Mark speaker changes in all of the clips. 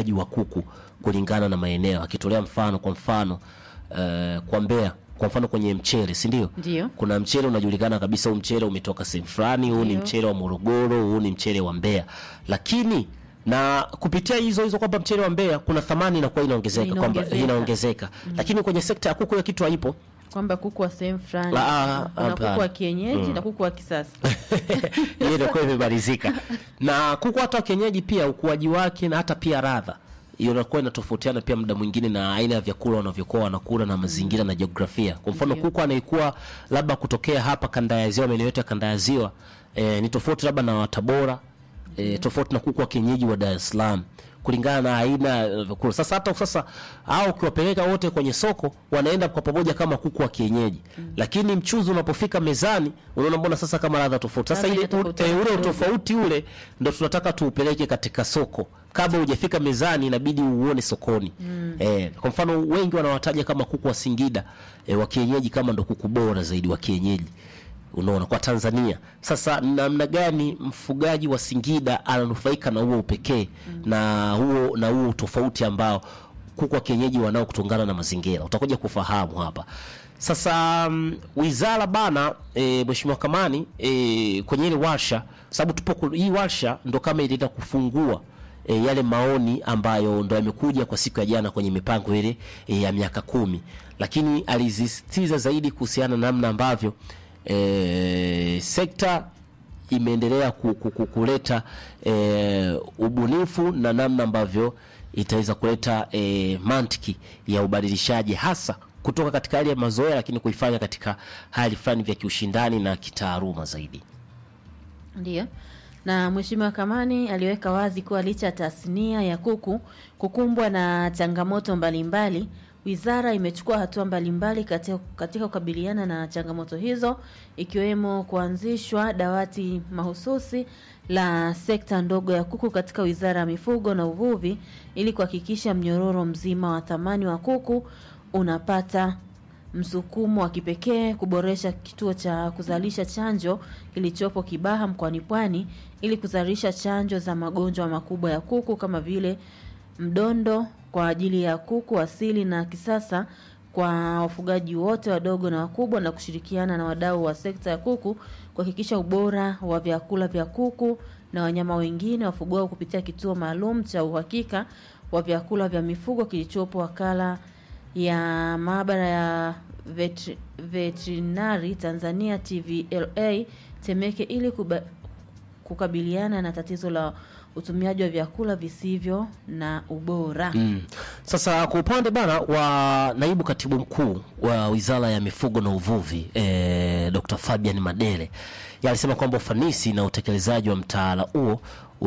Speaker 1: ufugaji wa kuku kulingana na maeneo, akitolea mfano kwa mfano eh, kwa Mbeya kwa mfano kwenye mchele si ndio?
Speaker 2: Ndio.
Speaker 1: Kuna mchele unajulikana kabisa, huu mchele umetoka sehemu fulani, huu ni
Speaker 2: Ndio.
Speaker 1: mchele wa Morogoro, huu ni mchele wa Mbeya. Lakini na kupitia hizo hizo kwamba mchele wa Mbeya kuna thamani inakuwa inaongezeka kwamba
Speaker 2: Inaongezeka.
Speaker 1: inaongezeka, lakini kwenye sekta ya kuku hiyo kitu haipo.
Speaker 2: kwamba kuku wa sehemu fulani
Speaker 1: La,
Speaker 2: kuna
Speaker 1: hapana.
Speaker 2: kuku wa kienyeji na kuku wa kisasa
Speaker 1: hiyo inakuwa imemalizika. Na kuku hata wa kienyeji pia ukuaji wake na hata pia radha hiyo inakuwa inatofautiana pia muda mwingine na aina ya vyakula wanavyokuwa wanakula na mazingira na jiografia. Kwa mfano
Speaker 2: Ndio.
Speaker 1: kuku anaikuwa labda kutokea hapa kanda ya ziwa, maeneo yote ya kanda ya ziwa e, ni tofauti labda na wa Tabora e, tofauti na kuku wa kienyeji wa Dar es Salaam kulingana na aina ya vyakula. Sasa hata sasa hao ukiwapeleka wote kwenye soko wanaenda kwa pamoja kama kuku wa kienyeji, lakini mchuzi unapofika mezani unaona mbona sasa kama ladha tofauti. Sasa
Speaker 2: Ladha
Speaker 1: ile
Speaker 2: inatofautiana
Speaker 1: e, ule
Speaker 2: kidogo.
Speaker 1: utofauti ule ndo tunataka tuupeleke katika soko kabla hujafika mezani inabidi uone sokoni eh, kwa mfano wengi wanawataja kama kuku wa Singida eh, wa kienyeji kama ndo kuku bora zaidi wa kienyeji unaona kwa Tanzania. Sasa namna gani mfugaji wa Singida ananufaika na huo upekee na huo na huo utofauti ambao kuku wa kienyeji wanao kutungana na mazingira, utakuja kufahamu hapa. Sasa mm, wizara bana, e, Mheshimiwa Kamani e, kwenye ile warsha, sababu tupo ku- hii warsha ndo kama ilienda kufungua e, yale maoni ambayo ndo yamekuja kwa siku ya jana kwenye mipango ile e, ya miaka kumi, lakini alizisitiza zaidi kuhusiana na namna ambavyo e, sekta imeendelea ku, ku, ku, kuleta e, ubunifu na namna ambavyo itaweza kuleta e, mantiki ya ubadilishaji hasa kutoka katika hali ya mazoea, lakini kuifanya katika hali fulani vya kiushindani na kitaaluma zaidi.
Speaker 2: Ndiyo. Na Mheshimiwa Kamani aliweka wazi kuwa licha ya tasnia ya kuku kukumbwa na changamoto mbalimbali, wizara imechukua hatua mbalimbali katika, katika kukabiliana na changamoto hizo ikiwemo kuanzishwa dawati mahususi la sekta ndogo ya kuku katika Wizara ya Mifugo na Uvuvi ili kuhakikisha mnyororo mzima wa thamani wa kuku unapata msukumo wa kipekee kuboresha kituo cha kuzalisha chanjo kilichopo Kibaha mkoani Pwani ili kuzalisha chanjo za magonjwa makubwa ya kuku kama vile mdondo kwa ajili ya kuku asili na kisasa kwa wafugaji wote wadogo na wakubwa na kushirikiana na wadau wa sekta ya kuku kuhakikisha ubora wa vyakula vya kuku na wanyama wengine wafugwao kupitia kituo maalum cha uhakika wa vyakula vya mifugo kilichopo wakala ya maabara ya vetri, veterinari Tanzania TVLA Temeke ili kuba, kukabiliana na tatizo la utumiaji wa vyakula visivyo na ubora.
Speaker 1: Mm. Sasa kwa upande bana wa naibu katibu mkuu wa Wizara ya Mifugo na Uvuvi eh, Dr. Fabian Madele yeye alisema kwamba ufanisi na utekelezaji wa mtaala huo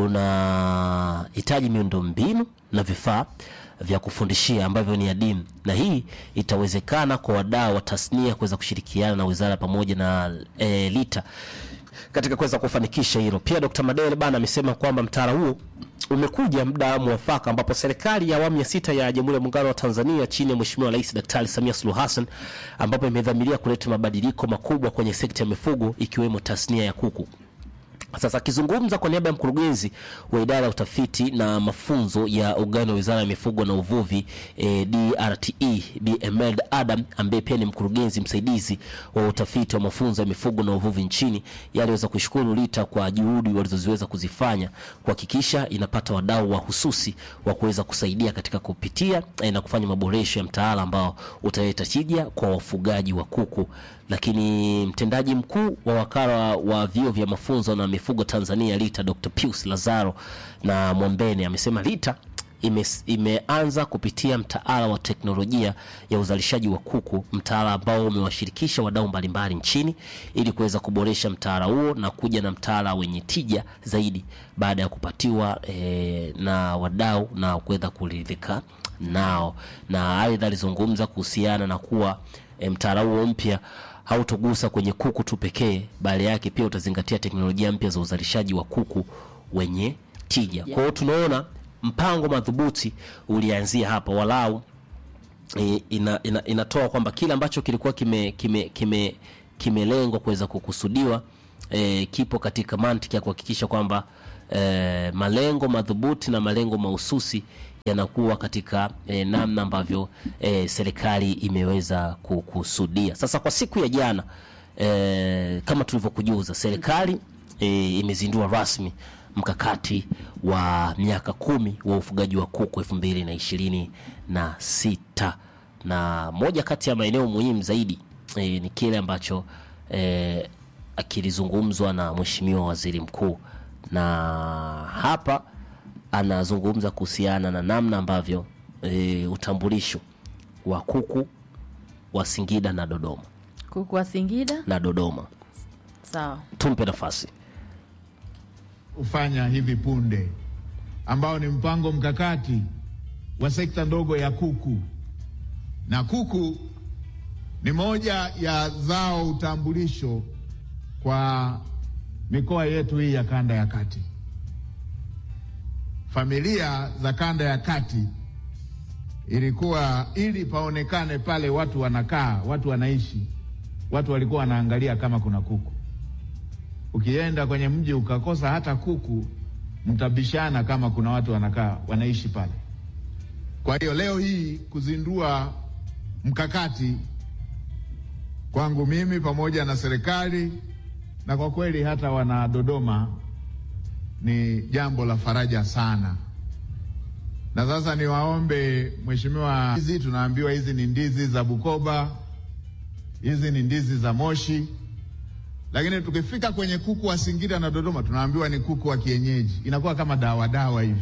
Speaker 1: unahitaji miundombinu na vifaa vya kufundishia ambavyo ni adimu, na hii itawezekana kwa wadau wa tasnia kuweza kushirikiana na wizara pamoja na eh, LITA katika kuweza kufanikisha hilo. Pia Dr. Madele bana amesema kwamba mtaala huo umekuja muda mwafaka ambapo serikali ya awamu ya sita ya Jamhuri ya Muungano wa Tanzania chini ya Mheshimiwa Rais Daktari Samia Suluhu Hassan ambapo imedhamiria kuleta mabadiliko makubwa kwenye sekta ya mifugo ikiwemo tasnia ya kuku. Sasa akizungumza kwa niaba ya mkurugenzi wa idara ya utafiti na mafunzo ya ugani wa wizara ya mifugo na uvuvi eh, DRTE Bi Emed Adam ambaye pia ni mkurugenzi msaidizi wa utafiti wa mafunzo ya mifugo na uvuvi nchini, yeye aliweza kushukuru LITA kwa juhudi walizoziweza kuzifanya kuhakikisha inapata wadau wa hususi wa kuweza kusaidia katika kupitia eh, na kufanya maboresho ya mtaala ambao utaleta tija kwa wafugaji wa kuku lakini mtendaji mkuu wa wakala wa vyuo vya mafunzo na mifugo Tanzania LITA Dr. Pius Lazaro na Mwambene amesema LITA ime, imeanza kupitia mtaala wa teknolojia ya uzalishaji wa kuku, mtaala ambao umewashirikisha wadau mbalimbali nchini ili kuweza kuboresha mtaala huo na kuja na mtaala wenye tija zaidi baada ya kupatiwa eh, na wadau na kuweza kuridhika nao, na aidha alizungumza kuhusiana na kuwa e, mtaala huo mpya hautogusa kwenye kuku tu pekee, bali yake pia utazingatia teknolojia mpya za uzalishaji wa kuku wenye tija. Kwa hiyo tunaona mpango madhubuti ulianzia hapa, walau e, ina, ina, inatoa kwamba kile ambacho kilikuwa kime kime kime kimelengwa kuweza kukusudiwa e, kipo katika mantiki ya kuhakikisha kwamba e, malengo madhubuti na malengo mahususi yanakuwa katika eh, namna ambavyo eh, serikali imeweza kukusudia. Sasa kwa siku ya jana eh, kama tulivyokujuza, serikali eh, imezindua rasmi mkakati wa miaka kumi wa ufugaji wa kuku elfu mbili na ishirini na sita na moja kati ya maeneo muhimu zaidi eh, ni kile ambacho eh, akilizungumzwa na Mheshimiwa Waziri Mkuu, na hapa anazungumza kuhusiana na namna ambavyo e, utambulisho wa kuku wa Singida na Dodoma
Speaker 2: kuku wa Singida
Speaker 1: na Dodoma.
Speaker 2: sawa.
Speaker 1: Tumpe nafasi.
Speaker 3: ufanya hivi punde ambao ni mpango mkakati wa sekta ndogo ya kuku, na kuku ni moja ya zao utambulisho kwa mikoa yetu hii ya kanda ya kati. Familia za kanda ya kati ilikuwa ili paonekane pale watu wanakaa, watu wanaishi, watu walikuwa wanaangalia kama kuna kuku. Ukienda kwenye mji ukakosa hata kuku, mtabishana kama kuna watu wanakaa wanaishi pale. Kwa hiyo leo hii kuzindua mkakati kwangu mimi pamoja na serikali na kwa kweli hata wana Dodoma ni jambo la faraja sana. Na sasa niwaombe mheshimiwa, hizi tunaambiwa hizi ni ndizi za Bukoba, hizi ni ndizi za Moshi, lakini tukifika kwenye kuku wa Singida na Dodoma tunaambiwa ni kuku wa kienyeji, inakuwa kama dawa dawa hivi.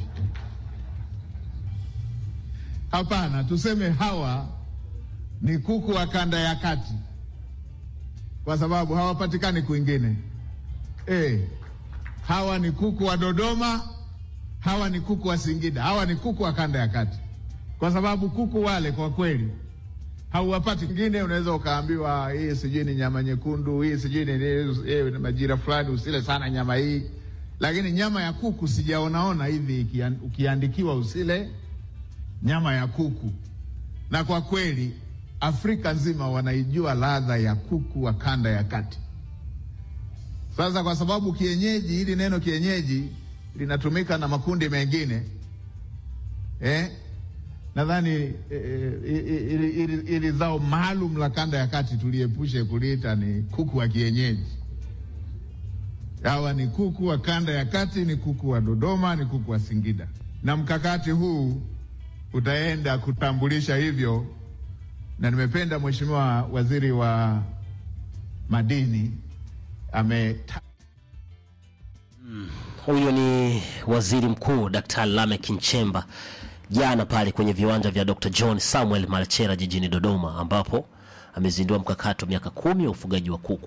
Speaker 3: Hapana, tuseme hawa ni kuku wa kanda ya kati, kwa sababu hawapatikani kwingine. Eh, hawa ni kuku wa Dodoma, hawa ni kuku wa Singida, hawa ni kuku wa kanda ya kati, kwa sababu kuku wale kwa kweli hauwapati kwingine. Unaweza ukaambiwa hii sijui ni nyama nyekundu, hii sijui ni eh, majira fulani usile sana nyama hii, lakini nyama ya kuku sijaonaona hivi ikian- ukiandikiwa usile nyama ya kuku. Na kwa kweli Afrika nzima wanaijua ladha ya kuku wa kanda ya kati. Sasa kwa sababu kienyeji, hili neno kienyeji linatumika na makundi mengine eh, nadhani eh, eh, ili, ili, ili zao maalum la kanda ya kati tuliepushe kuliita ni kuku wa kienyeji. Hawa ni kuku wa kanda ya kati, ni kuku wa Dodoma, ni kuku wa Singida, na mkakati huu utaenda kutambulisha hivyo, na nimependa Mheshimiwa Waziri wa Madini ame
Speaker 1: Huyo ni Waziri Mkuu Daktari Lameck Nchemba jana pale kwenye viwanja vya Dr. John Samuel Malchera jijini Dodoma, ambapo amezindua mkakati wa miaka kumi wa ufugaji wa kuku.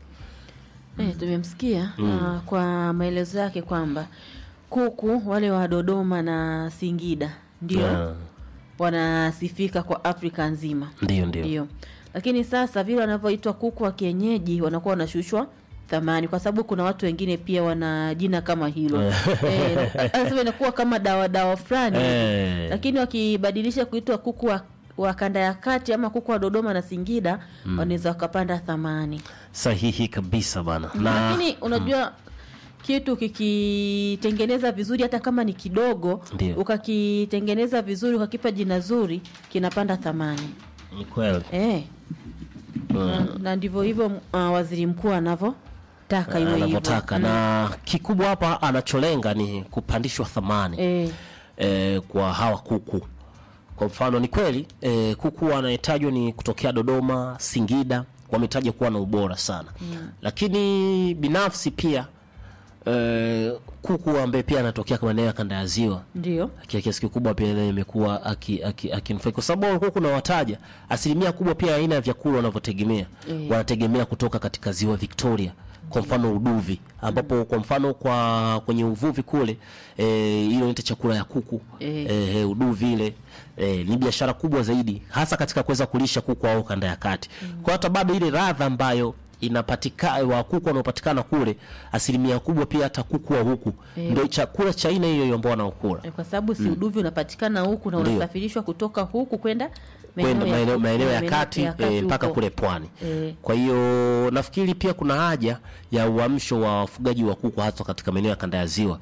Speaker 2: Eh, tumemsikia ah, kwa maelezo yake kwamba kuku wale wa Dodoma na Singida ndio
Speaker 1: Ah,
Speaker 2: wanasifika kwa Afrika nzima.
Speaker 1: Ndio, ndio.
Speaker 2: Ndio. Lakini sasa vile wanavyoitwa kuku wa kienyeji wanakuwa wanashushwa thamani kwa sababu kuna watu wengine pia wana jina kama hilo. eh, anasema inakuwa kama dawa dawa fulani.
Speaker 1: Eh.
Speaker 2: Lakini wakibadilisha kuitwa kuku wa, wa kanda ya kati ama kuku wa Dodoma na Singida wanaweza wakapanda thamani.
Speaker 1: Sahihi kabisa bana. Na
Speaker 2: Lakini unajua kitu kikitengeneza vizuri hata kama ni kidogo
Speaker 1: Ndio.
Speaker 2: ukakitengeneza vizuri ukakipa jina zuri kinapanda thamani.
Speaker 1: ni kweli.
Speaker 2: Eh. Na, na ndivyo hivyo uh, waziri mkuu anavyotaka iwe hivyo.
Speaker 1: anavyotaka na kikubwa hapa anacholenga ni kupandishwa thamani
Speaker 2: Eh,
Speaker 1: eh, kwa hawa kuku. Kwa mfano ni kweli eh, kuku wanayetajwa ni kutokea Dodoma, Singida, wametajwa kuwa na ubora sana lakini binafsi pia eh, kuku ambaye pia anatokea kama maeneo ya kanda ya ziwa
Speaker 2: ndio.
Speaker 1: kia kiasi kikubwa pia naye imekuwa akinufaika aki, aki kwa sababu walikuwa kuna wataja asilimia kubwa pia aina ya vyakula wanavyotegemea
Speaker 2: Eh.
Speaker 1: wanategemea kutoka katika ziwa Victoria kwa mfano uduvi ambapo kwa mfano kwa kwenye uvuvi kule eh, ile inaitwa chakula ya kuku
Speaker 2: Eh.
Speaker 1: eh, uduvi ile eh, ni biashara kubwa zaidi hasa katika kuweza kulisha kuku au kanda ya kati kwa hata bado ile radha ambayo inapatikana wa kuku wanaopatikana kule asilimia kubwa pia hata kuku wa huku
Speaker 2: Eh.
Speaker 1: ndio chakula cha aina hiyo hiyo ambao wanaokula
Speaker 2: Eh, Kwa sababu si uduvi unapatikana huku na
Speaker 1: Ndio.
Speaker 2: unasafirishwa kutoka huku kwenda
Speaker 1: kwenda maeneo maeneo ya
Speaker 2: maeneo
Speaker 1: kati eh, mpaka
Speaker 2: huko.
Speaker 1: kule pwani.
Speaker 2: Eh.
Speaker 1: Kwa hiyo nafikiri pia kuna haja ya uamsho wa wafugaji wa kuku hasa katika maeneo ya kanda ya ziwa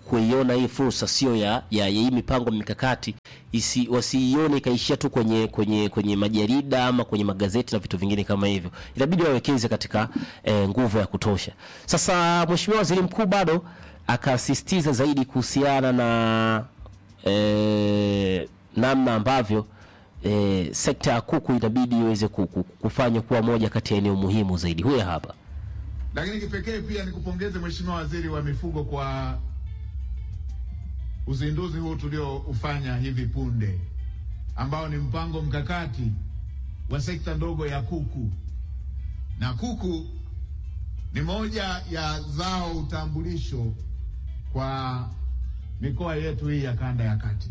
Speaker 1: kuiona hii fursa sio ya, ya, ya hii mipango mikakati isi, wasiione ikaishia tu kwenye kwenye kwenye majarida ama kwenye magazeti na vitu vingine kama hivyo, inabidi wawekeze katika eh, nguvu ya kutosha. Sasa Mheshimiwa Waziri Mkuu bado akasisitiza zaidi kuhusiana na eh, namna ambavyo eh, sekta ya kuku inabidi iweze ku- ku- kufanywa kuwa moja kati ya eneo muhimu zaidi. Huyo hapa
Speaker 3: Lakini kipekee pia nikupongeze Mheshimiwa Waziri wa Mifugo kwa uzinduzi huu tulioufanya hivi punde, ambao ni mpango mkakati wa sekta ndogo ya kuku. Na kuku ni moja ya zao utambulisho kwa mikoa yetu hii ya kanda ya kati.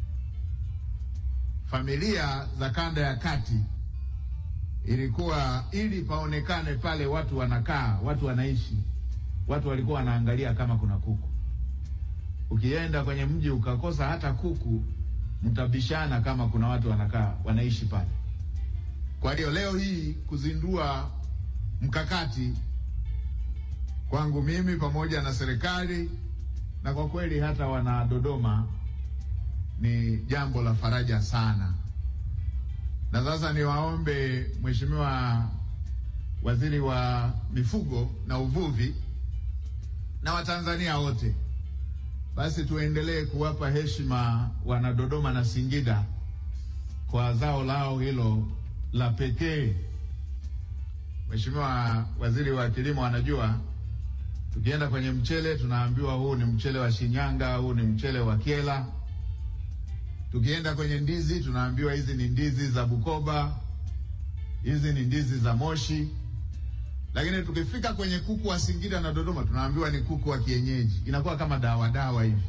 Speaker 3: Familia za kanda ya kati ilikuwa ili paonekane pale watu wanakaa, watu wanaishi, watu walikuwa wanaangalia kama kuna kuku. Ukienda kwenye mji ukakosa hata kuku, mtabishana kama kuna watu wanakaa wanaishi pale. Kwa hiyo leo hii kuzindua mkakati kwangu mimi pamoja na serikali na kwa kweli hata wana Dodoma ni jambo la faraja sana. Na sasa niwaombe Mheshimiwa Waziri wa Mifugo na Uvuvi na Watanzania wote, basi tuendelee kuwapa heshima wana Dodoma na Singida kwa zao lao hilo la pekee. Mheshimiwa Waziri wa Kilimo anajua tukienda kwenye mchele tunaambiwa huu ni mchele wa Shinyanga, huu ni mchele wa Kyela. Tukienda kwenye ndizi tunaambiwa hizi ni ndizi za Bukoba, hizi ni ndizi za Moshi. Lakini tukifika kwenye kuku wa Singida na Dodoma tunaambiwa ni kuku wa kienyeji, inakuwa kama dawa dawa hivi.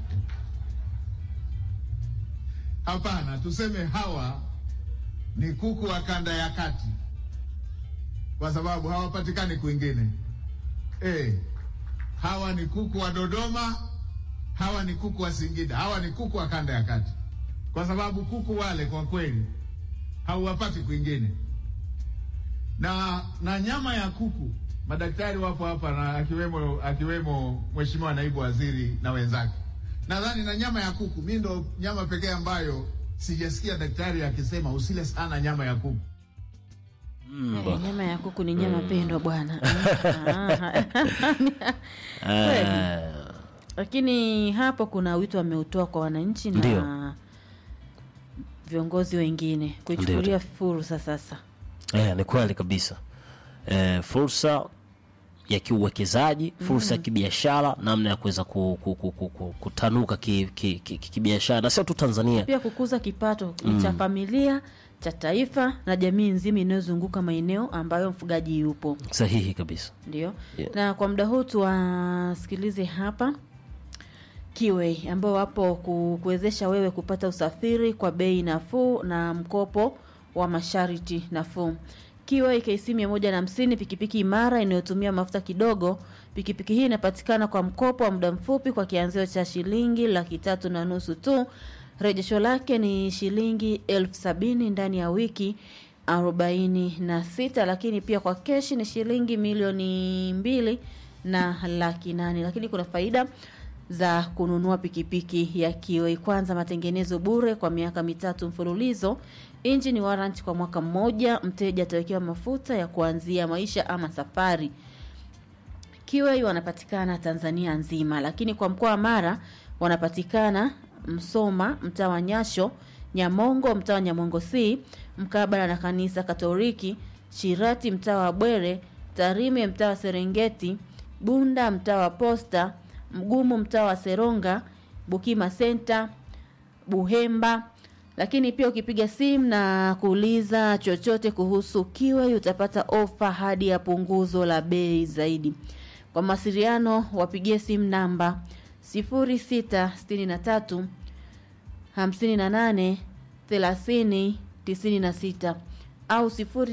Speaker 3: Hapana, tuseme hawa ni kuku wa kanda ya kati, kwa sababu hawapatikani kwingine. Eh, hawa ni kuku wa Dodoma, hawa ni kuku wa Singida, hawa ni kuku wa kanda ya kati, kwa sababu kuku wale kwa kweli hauwapati kwingine. Na na nyama ya kuku, madaktari wapo hapa na akiwemo akiwemo Mheshimiwa Naibu Waziri na wenzake. Nadhani na nyama ya kuku, mi ndo nyama pekee ambayo sijasikia daktari akisema usile sana nyama ya kuku.
Speaker 2: Eh, nyama ya kuku ni nyama pendwa bwana. Ah,
Speaker 1: eh,
Speaker 2: Lakini hapo kuna wito ameutoa kwa wananchi na
Speaker 1: Ndio.
Speaker 2: viongozi wengine kuichukulia
Speaker 1: Ndio.
Speaker 2: fursa sasa.
Speaker 1: Eh, ni kweli kabisa. Eh, fursa ya kiuwekezaji, fursa ya kibiashara, namna ya kuweza ku, ku, ku, ku, ku, kutanuka kibiashara ki, ki, ki, kibiashara. na sio tu Tanzania.
Speaker 2: Pia kukuza kipato cha familia, cha taifa na jamii nzima inayozunguka maeneo ambayo mfugaji yupo.
Speaker 1: Sahihi kabisa.
Speaker 2: Ndio.
Speaker 1: Yeah.
Speaker 2: Na kwa muda huu tuwasikilize hapa Kiwei ambao wapo ku- kuwezesha wewe kupata usafiri kwa bei nafuu na mkopo wa masharti nafuu. Kiwei KC 150 pikipiki imara inayotumia mafuta kidogo. Pikipiki hii inapatikana kwa mkopo wa muda mfupi kwa kianzio cha shilingi laki tatu na nusu tu. Rejesho lake ni shilingi elfu sabini ndani ya wiki arobaini na sita lakini pia kwa keshi ni shilingi milioni mbili na laki nane lakini kuna faida za kununua pikipiki ya Kiwei. Kwanza, matengenezo bure kwa miaka mitatu mfululizo, engine warranty kwa mwaka mmoja, mteja atawekewa mafuta ya kuanzia maisha ama safari. Kiwei wanapatikana Tanzania nzima, lakini kwa mkoa wa Mara wanapatikana Msoma, mtaa wa Nyasho, Nyamongo, mtaa wa Nyamongo C, mkabala na kanisa Katoliki, Shirati, mtaa wa Bwere, Tarime, mtaa wa Serengeti, Bunda, mtaa wa Posta, Mgumu, mtaa wa Seronga, Bukima Center, Buhemba. Lakini pia ukipiga simu na kuuliza chochote kuhusu Kiwei utapata ofa hadi ya punguzo la bei zaidi. Kwa mawasiliano wapigie simu namba 0663 58 30 96 au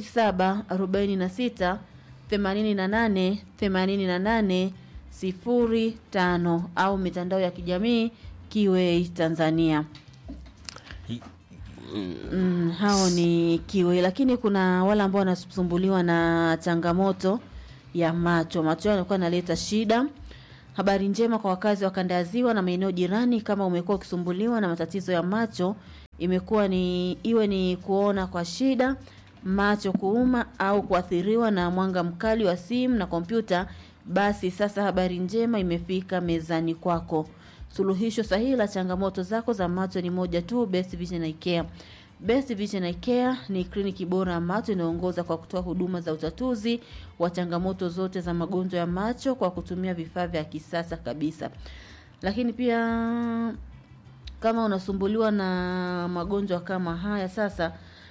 Speaker 2: 0746 88 88 05 au mitandao ya kijamii Kiwei Tanzania. Mm, hao ni Kiwei, lakini kuna wale ambao wanasumbuliwa na changamoto ya macho. Macho yao yanakuwa yanaleta shida Habari njema kwa wakazi wa kanda ya Ziwa na maeneo jirani, kama umekuwa ukisumbuliwa na matatizo ya macho, imekuwa ni iwe ni kuona kwa shida, macho kuuma au kuathiriwa na mwanga mkali wa simu na kompyuta, basi sasa habari njema imefika mezani kwako. Suluhisho sahihi la changamoto zako za macho ni moja tu, Best Vision Eye Care. Best Vision Eye Care ni kliniki bora ya macho inayoongoza kwa kutoa huduma za utatuzi wa changamoto zote za magonjwa ya macho kwa kutumia vifaa vya kisasa kabisa. Lakini pia kama unasumbuliwa na magonjwa kama haya sasa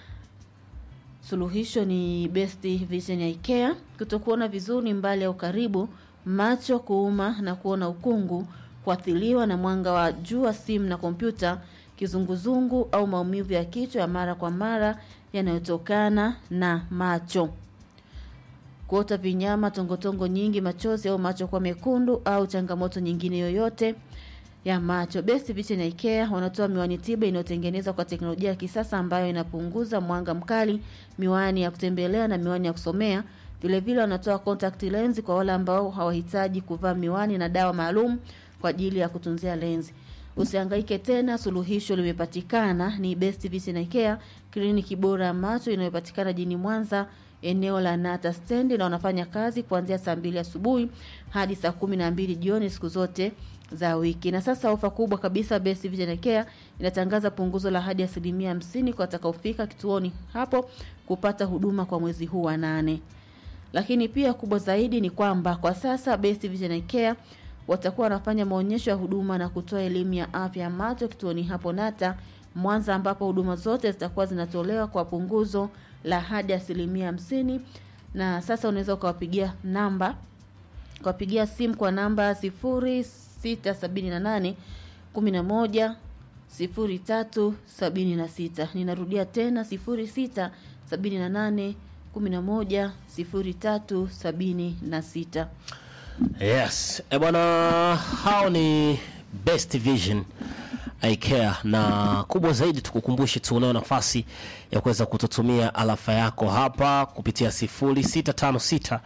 Speaker 2: suluhisho ni Best Vision Eye Care. Kutokuona vizuri mbali au karibu, macho kuuma na kuona ukungu, kuathiriwa na mwanga wa jua, simu na kompyuta, kizunguzungu au maumivu ya kichwa ya mara kwa mara yanayotokana na macho, kuota vinyama, tongotongo nyingi, machozi au macho kuwa mekundu au changamoto nyingine yoyote ya macho. Best Vision Eye Care wanatoa miwani tiba inayotengenezwa kwa teknolojia ya kisasa ambayo inapunguza mwanga mkali, miwani ya kutembelea na miwani ya kusomea. Vile vile wanatoa contact lens kwa wale ambao hawahitaji kuvaa miwani na dawa maalum kwa ajili ya kutunzia lenzi. Usihangaike tena, suluhisho limepatikana. Ni Best Vision Eye Care, kliniki bora ya macho inayopatikana jijini Mwanza, eneo la Nata Stand, na wanafanya kazi kuanzia saa mbili asubuhi hadi saa kumi na mbili jioni siku zote za wiki. Na sasa ofa kubwa kabisa, Best Vision Eye Care inatangaza punguzo la hadi asilimia hamsini kwa watakaofika kituoni hapo kupata huduma kwa mwezi huu wa nane. Lakini pia kubwa zaidi ni kwamba kwa sasa Best Vision Eye Care watakuwa wanafanya maonyesho ya huduma na kutoa elimu ya afya ya macho kituoni hapo Nata Mwanza, ambapo huduma zote zitakuwa zinatolewa kwa punguzo la hadi asilimia hamsini. Na sasa unaweza ukawapigia namba ukawapigia simu kwa namba sifuri sita sabini na nane kumi na moja sifuri tatu sabini na sita. Ninarudia tena sifuri sita sabini na nane kumi na moja sifuri tatu sabini na sita.
Speaker 1: Yes, e bwana, hao ni Best Vision Eye Care, na kubwa zaidi tukukumbushe tu, unao nafasi ya kuweza kututumia alafa yako hapa kupitia 0656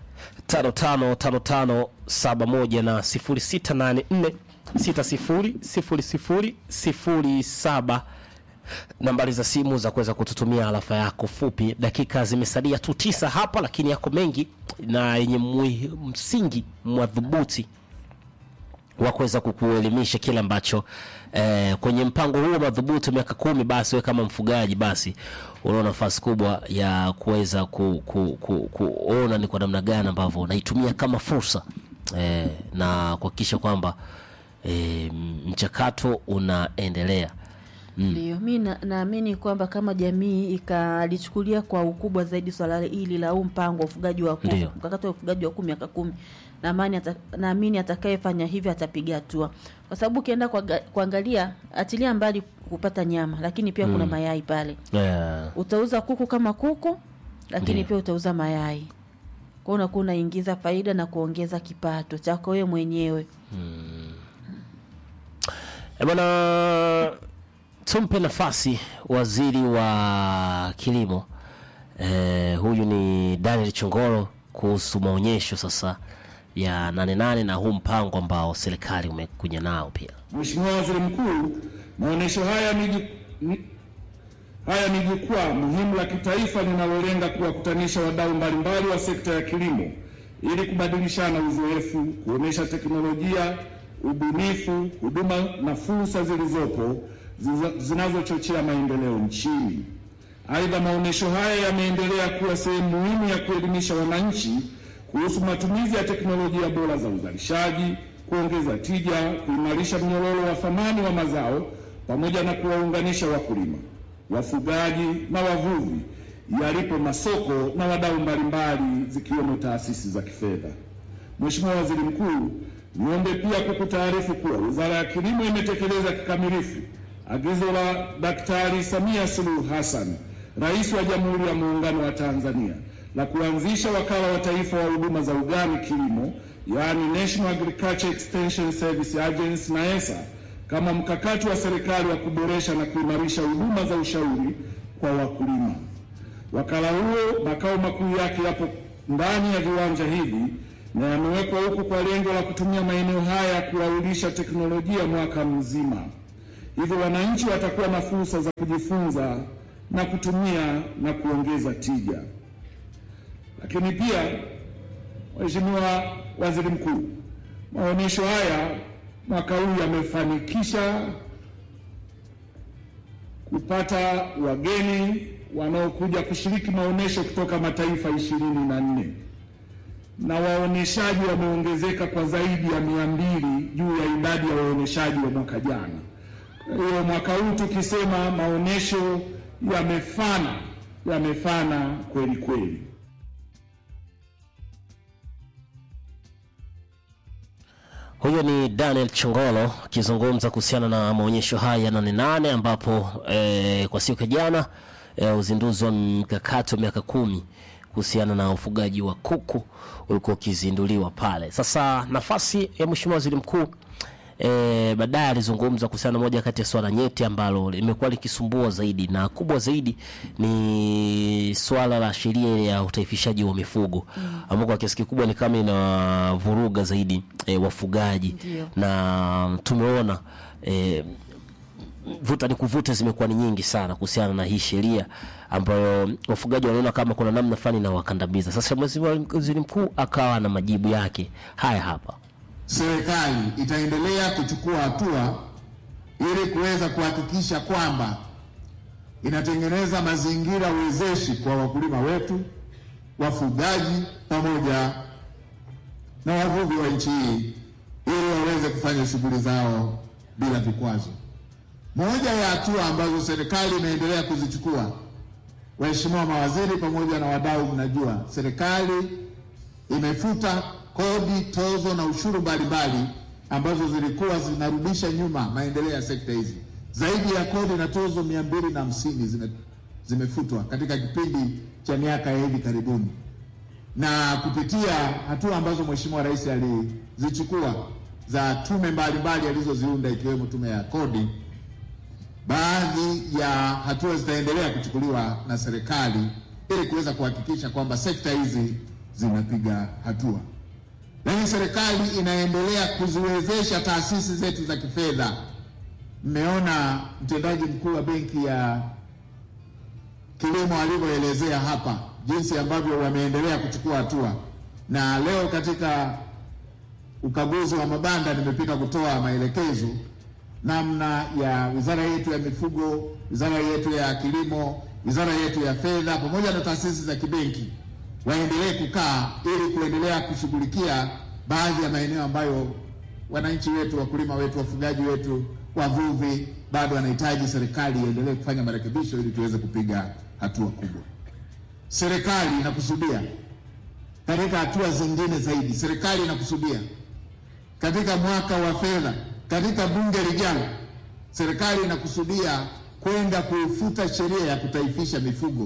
Speaker 1: 555571 na 0684 600007 nambari za simu za kuweza kututumia alafa yako fupi. Dakika zimesalia tu tisa hapa, lakini yako mengi na yenye mwi- msingi madhubuti wa kuweza kukuelimisha kile ambacho eh, kwenye mpango huo madhubuti wa miaka kumi, basi we kama mfugaji, basi unao nafasi kubwa ya kuweza ku, ku, ku, kuona ni kwa namna gani ambavyo unaitumia kama fursa eh, na kuhakikisha kwamba eh, mchakato unaendelea.
Speaker 2: Ndio, mi na- naamini kwamba kama jamii ikalichukulia kwa ukubwa zaidi swala hili la huu mpango wa ufugaji wa kuku,
Speaker 1: Ndio.
Speaker 2: mkakati wa ufugaji wa kuku miaka kumi, naamini ata, naamini atakayefanya hivyo atapiga hatua, kwa sababu ukienda kuaga- kuangalia, achilia mbali kupata nyama, lakini pia kuna mayai pale.
Speaker 1: Eh,
Speaker 2: Utauza kuku kama kuku, lakini
Speaker 1: Ndio.
Speaker 2: pia utauza mayai, kwa hiyo unakuwa unaingiza faida na kuongeza kipato chako wewe mwenyewe.
Speaker 1: E bwana, tumpe nafasi waziri wa kilimo e, huyu ni Daniel Chongoro kuhusu maonyesho sasa ya nane nane na huu mpango ambao serikali umekuja nao pia.
Speaker 4: Mheshimiwa Waziri Mkuu, maonyesho haya ni ju- ni- haya ni jukwaa muhimu la kitaifa linalolenga kuwakutanisha wadau mbalimbali wa sekta ya kilimo ili kubadilishana uzoefu, kuonesha teknolojia, ubunifu, huduma na fursa zilizopo ziza- zinazochochea maendeleo nchini. Aidha, maonyesho haya yameendelea kuwa sehemu muhimu ya kuelimisha wananchi kuhusu matumizi ya teknolojia bora za uzalishaji, kuongeza tija, kuimarisha mnyororo wa thamani wa mazao pamoja na kuwaunganisha wakulima, wafugaji na wavuvi yalipo masoko na wadau mbalimbali zikiwemo taasisi za kifedha. Mheshimiwa Waziri Mkuu, niombe pia kukutaarifu kuwa Wizara ya Kilimo imetekeleza kikamilifu agizo la Daktari Samia Suluhu Hassan, Rais wa Jamhuri ya Muungano wa Tanzania, la kuanzisha Wakala wa Taifa wa Huduma za Ugani Kilimo, yaani National Agriculture Extension Service Agency NAESA, kama mkakati wa serikali wa kuboresha na kuimarisha huduma za ushauri kwa wakulima. Wakala huo makao makuu yake yapo ndani ya viwanja hivi na yamewekwa huku kwa lengo la kutumia maeneo haya kuwaulisha teknolojia mwaka mzima. Hivyo wananchi watakuwa na fursa za kujifunza na kutumia na kuongeza tija. Lakini pia, Mheshimiwa Waziri Mkuu, maonyesho haya mwaka huu yamefanikisha kupata wageni wanaokuja kushiriki maonyesho kutoka mataifa ishirini na nne na waonyeshaji wameongezeka kwa zaidi ya mia mbili juu ya idadi ya waonyeshaji wa mwaka jana. Kwa hiyo mwaka huu tukisema maonyesho yamefana, yamefana kweli kweli.
Speaker 1: Huyo ni Daniel Chongolo akizungumza kuhusiana na maonyesho haya ya nane nane ambapo eh, kwa siku ya jana eh, uzinduzi wa mkakati wa miaka kumi kuhusiana na ufugaji wa kuku ulikuwa ukizinduliwa pale. Sasa nafasi ya Mheshimiwa Waziri Mkuu e, baadaye alizungumza kuhusiana na moja kati ya swala nyeti ambalo limekuwa likisumbua zaidi na kubwa zaidi ni swala la sheria ya utaifishaji wa mifugo mm. ambao kwa kiasi kikubwa ni kama inavuruga zaidi e, wafugaji
Speaker 2: Ndio.
Speaker 1: na tumeona e, vuta ni kuvuta zimekuwa ni nyingi sana kuhusiana na hii sheria ambayo wafugaji wanaona kama kuna namna fulani inawakandamiza. Sasa Mheshimiwa Waziri Mkuu akawa na majibu yake haya hapa.
Speaker 3: serikali itaendelea kuchukua hatua ili kuweza kuhakikisha kwamba inatengeneza mazingira wezeshi kwa wakulima wetu, wafugaji pamoja na wavuvi wa nchi hii ili waweze kufanya shughuli zao bila vikwazo. Moja ya hatua ambazo serikali inaendelea kuzichukua, waheshimiwa mawaziri pamoja na wadau, mnajua serikali imefuta kodi, tozo na ushuru mbalimbali ambazo zilikuwa zinarudisha nyuma maendeleo ya sekta hizi. Zaidi ya kodi na tozo mia mbili na hamsini zime, zimefutwa katika kipindi cha miaka ya hivi karibuni, na kupitia hatua ambazo Mheshimiwa Rais alizichukua za tume mbalimbali alizoziunda ikiwemo tume ya kodi, baadhi ya hatua zitaendelea kuchukuliwa na serikali ili kuweza kuhakikisha kwamba sekta hizi zinapiga hatua. Lakini serikali inaendelea kuziwezesha taasisi zetu za kifedha. Mmeona mtendaji mkuu wa benki ya kilimo alivyoelezea hapa jinsi ambavyo wameendelea kuchukua hatua, na leo katika ukaguzi wa mabanda nimepita kutoa maelekezo namna ya wizara yetu ya mifugo, wizara yetu ya kilimo, wizara yetu ya fedha pamoja na taasisi za kibenki waendelee kukaa ili kuendelea kushughulikia baadhi ya maeneo ambayo wananchi wetu, wakulima wetu, wafugaji wetu, wavuvi bado wanahitaji serikali iendelee kufanya marekebisho ili tuweze kupiga hatua kubwa. Serikali inakusudia katika hatua zingine zaidi, serikali inakusudia katika mwaka wa fedha, katika bunge lijalo, serikali inakusudia kwenda kuifuta sheria ya kutaifisha mifugo.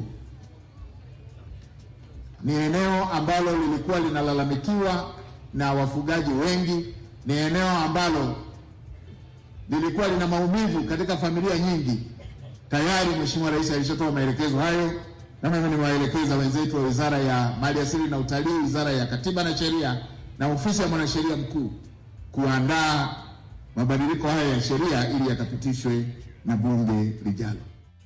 Speaker 3: Ni eneo ambalo lilikuwa linalalamikiwa na wafugaji wengi, ni eneo ambalo lilikuwa lina maumivu katika familia nyingi. Tayari Mheshimiwa Rais alishatoa maelekezo hayo, na mimi niwaelekeza wenzetu wa Wizara ya Maliasili na Utalii, Wizara ya Katiba na Sheria na Ofisi ya Mwanasheria Mkuu kuandaa mabadiliko haya ya sheria ili yakapitishwe na bunge lijalo.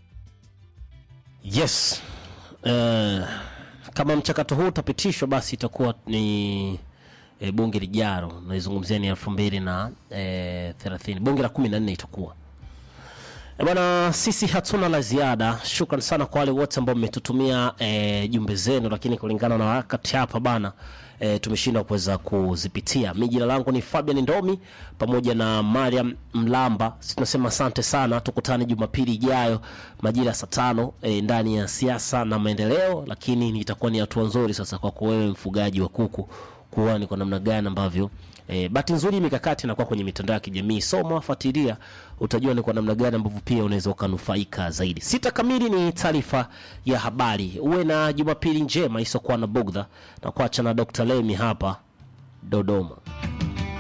Speaker 1: Yes. Uh, kama mchakato huu utapitishwa basi itakuwa ni e, bunge lijalo naizungumzia ni elfu mbili na e, thelathini bunge la kumi na nne itakuwa E bwana, sisi hatuna la ziada. Shukran sana kwa wale wote ambao mmetutumia e, jumbe zenu, lakini kulingana na wakati hapa bana e, tumeshindwa kuweza kuzipitia. Mi jina langu ni Fabian Ndomi pamoja na Mariam Mlamba. Sisi tunasema asante sana, tukutane Jumapili ijayo majira ya saa tano e, ndani ya siasa na maendeleo, lakini itakuwa ni hatua nzuri sasa kwako wewe mfugaji wa kuku kuona ni kwa namna gani ambavyo E, bahati nzuri mikakati inakuwa kwenye mitandao ya kijamii, soma, fuatilia, utajua ni kwa namna gani ambavyo pia unaweza ukanufaika zaidi. Sita kamili ni taarifa ya habari. Uwe na Jumapili njema isiokuwa na bugdha, na kuacha na Dr. Lemi hapa Dodoma.